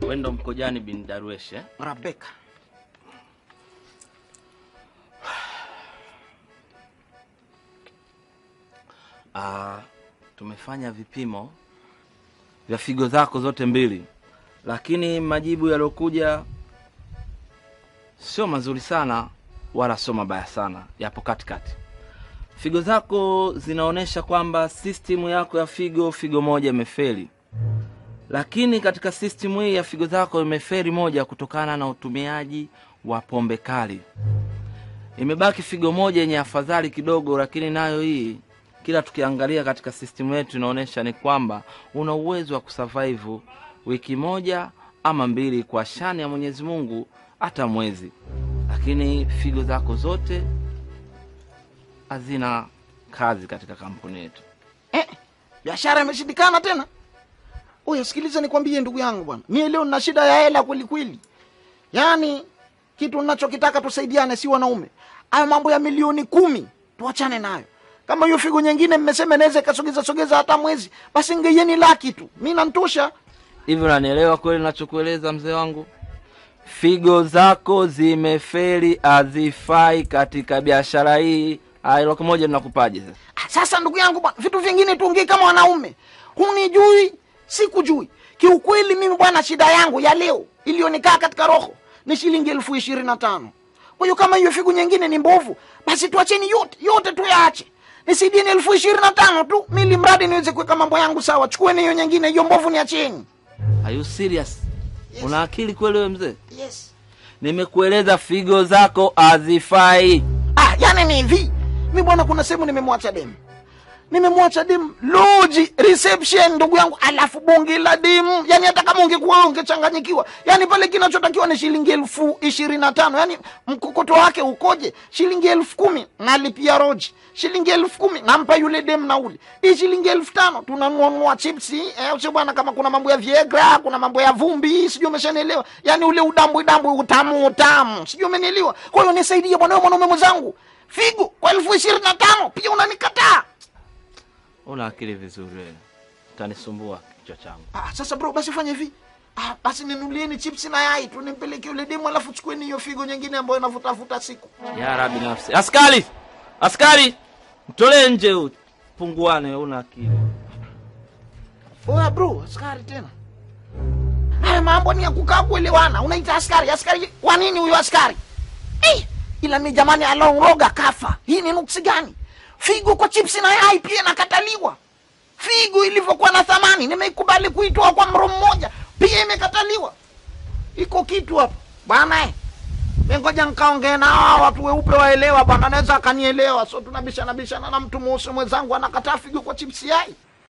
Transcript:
Wewe ndo Mkojani bin Darwesh eh? Rabeka. Ah, tumefanya vipimo vya figo zako zote mbili, lakini majibu yaliyokuja sio mazuri sana wala sio mabaya sana, yapo katikati. Figo zako zinaonyesha kwamba sistimu yako ya figo, figo moja imefeli, lakini katika sistimu hii ya figo zako imefeli moja kutokana na utumiaji wa pombe kali. Imebaki figo moja yenye afadhali kidogo, lakini nayo hii kila tukiangalia katika sistimu yetu inaonyesha ni kwamba una uwezo wa kusurvive wiki moja ama mbili kwa shani ya Mwenyezi Mungu, hata mwezi, lakini figo zako zote hazina kazi katika kampuni yetu. Eh, biashara imeshindikana tena. Oya, sikiliza nikwambie ndugu yangu bwana, mie leo nina shida ya hela kweli kweli. Yaani kitu ninachokitaka tusaidiane, si wanaume. Hayo mambo ya milioni kumi tuachane nayo. Kama hiyo figo nyingine mmesema inaweza ikasogeza sogeza hata mwezi, basi ngeieni laki tu, mi nantosha. Hivi unanielewa kweli nachokueleza mzee wangu? Figo zako zimefeli, hazifai katika biashara hii. Aya, laki moja tunakupaje sasa? Ah, Sasa ndugu yangu bwana, vitu vingine tuongee kama wanaume. Hunijui, sikujui. Kiukweli mimi bwana, shida yangu ya leo iliyonikaa katika roho ni shilingi elfu ishirini na tano. Kwa hiyo kama hiyo figu nyingine ni mbovu, basi tuacheni yote yote, tuyaache nisaidieni elfu ishirini na tano tu, mili mradi niweze kuweka mambo yangu sawa. Chukueni hiyo nyingine, hiyo mbovu niacheni. Are you serious? Una akili kweli wewe mzee? Yes. Nimekueleza figo zako hazifai. Ah, yani ni hivi, mi bwana, kuna sehemu nimemwacha demu nimemwacha demu loji reception, ndugu yangu, alafu bonge la demu. Yani hata kama ungekuwa wewe ungechanganyikiwa. Yani pale kinachotakiwa ni shilingi elfu ishirini na tano. Yani mkokoto wake ukoje? Shilingi elfu kumi nalipia roji, shilingi elfu kumi nampa yule demu nauli, hii shilingi elfu tano tunanunua chipsi eh, sio bwana, kama kuna mambo ya Viagra, kuna mambo ya vumbi, sijui umeshanielewa. Yani ule udambwi dambwi, utamu utamu, sijui umenielewa. Kwa hiyo nisaidie bwana, wewe mwanaume mwenzangu, figo kwa elfu ishirini na tano pia unanikataa. Una akili vizuri wewe. Utanisumbua kichwa changu. Ah, sasa bro, basi fanya hivi. Ah, basi ninulieni chips na yai tu nimpeleke yule demu, alafu chukueni hiyo figo nyingine ambayo inavutafuta siku. Ya Rabbi nafsi. Askari! Askari! Mtolee nje huyu. Punguane, una akili. Oya bro, askari tena. Haya mambo ni ya kukaa kuelewana. Unaita askari, askari wa nini huyo askari? Eh, ila mi jamani, alonroga kafa. Hii ni nuksi gani? Figo kwa chips na yai pia inakataliwa. Figo ilivyokuwa na thamani, nimeikubali kuitoa kwa mro mmoja, pia imekataliwa. Iko kitu hapo bwana eh. Ngoja nkaongee na hawa watu weupe waelewa bwana, anaweza akanielewa. So tunabishana bishana na mtu mweusi mwenzangu anakataa figo kwa chipsi yai.